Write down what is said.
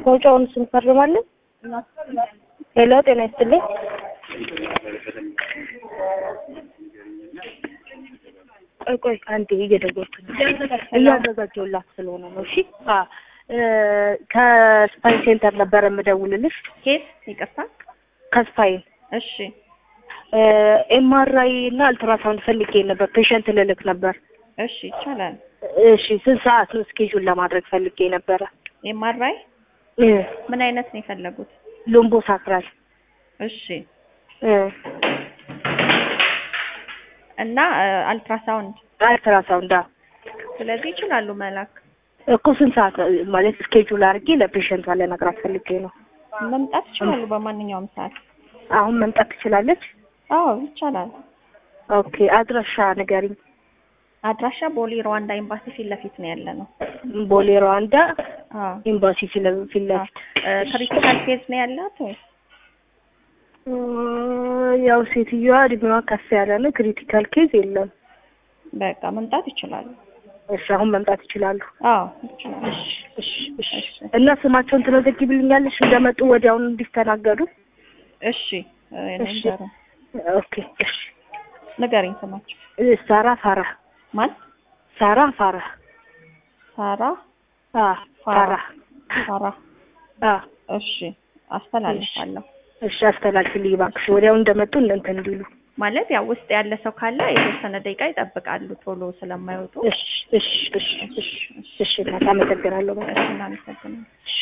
መውጫውን ስንፈርማለን። ሄሎ ጤና ይስጥልኝ። ቆይ ቆይ አንዴ እየደወልኩ ነው። እያዘጋጀሁላት ስለሆነ ነው። እሺ አ ከስፓይን ሴንተር ነበር የምደውልልሽ። ኬት ይቅርታ። ከስፓይን እሺ ኤምአርአይ እና አልትራሳውንድ ፈልጌ ነበር። ፔሸንት ልልክ ነበር። እሺ ይቻላል። እሺ ስንት ሰዓት ነው ስኬጁል ለማድረግ ፈልጌ ነበረ። ኤምአርአይ እ ምን አይነት ነው የፈለጉት? ሎምቦ ሳክራል እሺ እ እና አልትራሳውንድ አልትራሳውንድ አዎ። ስለዚህ ይችላሉ መላክ። እኮ ስንት ሰዓት ማለት ስኬጁል አድርጌ ለፔሸንቷ ልነግራት ፈልጌ ነው። መምጣት ይችላሉ በማንኛውም ሰዓት። አሁን መምጣት ትችላለች? አዎ ይቻላል። ኦኬ አድራሻ ንገሪኝ። አድራሻ ቦሌ ሩዋንዳ ኤምባሲ ፊት ለፊት ነው ያለ ነው። ቦሌ ሩዋንዳ አዎ ኤምባሲ ፊት ለ- ፊት ለፊት ክሪቲካል ኬዝ ነው ያላት ወይስ? እ ያው ሴትዮዋ እድሜዋ ከፍ ያለ ነው። ክሪቲካል ኬዝ የለም። በቃ መምጣት ይችላሉ። እሺ አሁን መምጣት ይችላሉ። አዎ ይችላሉ። እሺ እሺ እሺ እሺ እና ስማቸውን ትመዘግቢልኛለሽ እንደመጡ ወዲያውኑ እንዲስተናገዱ? እሺ እኔ እሺ ንገሩ ኦኬ እሺ ንገሪኝ ስማቸው። እ ሳራ ፋራ ማን? ሳራ ፋራ ሳራ አ ፋራ ሳራ። አ እሺ አስተላልፋለሁ። እሺ አስተላልፊልኝ እባክሽ ወዲያው እንደመጡ እንትን እንዲሉ። ማለት ያው ውስጥ ያለ ሰው ካለ የተወሰነ ደቂቃ ይጠብቃሉ ቶሎ ስለማይወጡ። እሺ እሺ እሺ እሺ እሺ እናት አመሰግናለሁ በጣም። እሺ እናመሰግናለን።